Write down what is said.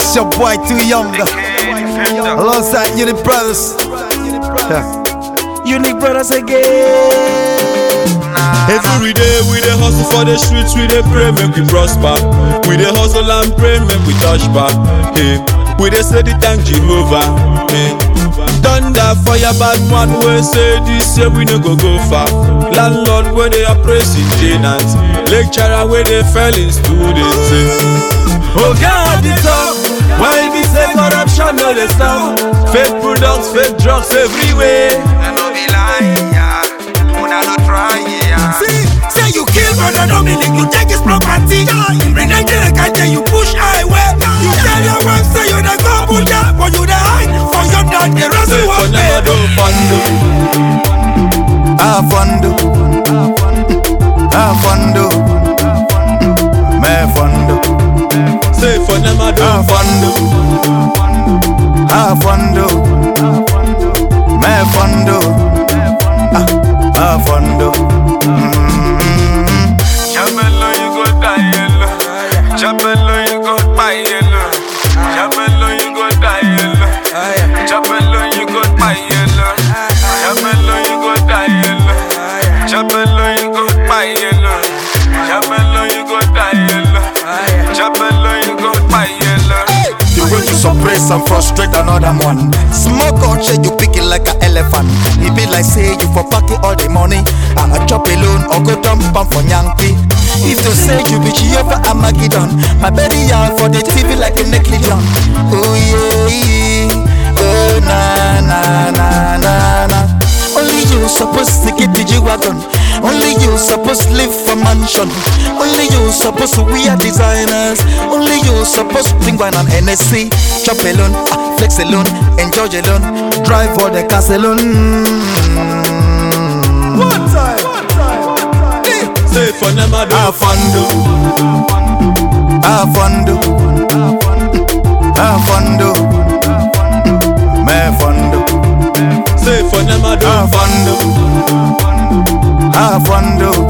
It's your boy Too Young. Alongside Unit Brothers. Yeah. Unique brothers again. Every day we dey hustle for the streets, we dey pray make we prosper. We dey hustle and pray make we touch back. Hey, we dey say the thank Jehovah. Hey. Thunder fire bad man wey say this year we no go go far. Landlord wey dey oppressing tenants, lecturer wey dey fail in students. Hey. Oga at the top, why be say corruption no dey stop? Fake products, fake drugs everywhere. I no be lying, yeah. Una no try, yeah. See, say you kill brother Dominic, you take his property. Bring Nigeria, can't you push highway. You tell your wife say you dey go Abuja, but you dey hide for your dad. The rest Say of for what never do fando. Afondo. Afondo. Me fondo. Say for never do Afondo. Afondo. Me fondo. Ah, Afondo. Mm. Jamelo, you go die yellow. Jamelo, you go buy yellow. Jamelo, you go die yellow. Jamelo, you go buy yellow. Jamelo, you go die yellow. Jamelo, you go buy yellow. Jamelo, you go die yellow. Jamelo, you go buy yellow. The way you suppress and frustrate another man. Smoke out shit, you pick it like an elephant. It be like say you for pocket all the money. I chop alone or go dump am for Yankee. If you say you be Jehovah Armageddon, my belly out for the TV like a negligent. Oh yeah, oh na na na na na. Only you supposed to get the G-Wagon Only you supposed to live for mansion Only you supposed to wear designers Only you supposed to bring wine and NSC Chop alone, ah, flex alone, enjoy alone Drive for the cars alone One time, Say for never do Afondo Afondo Afondo Me fondo Say for never do Afondo Afondo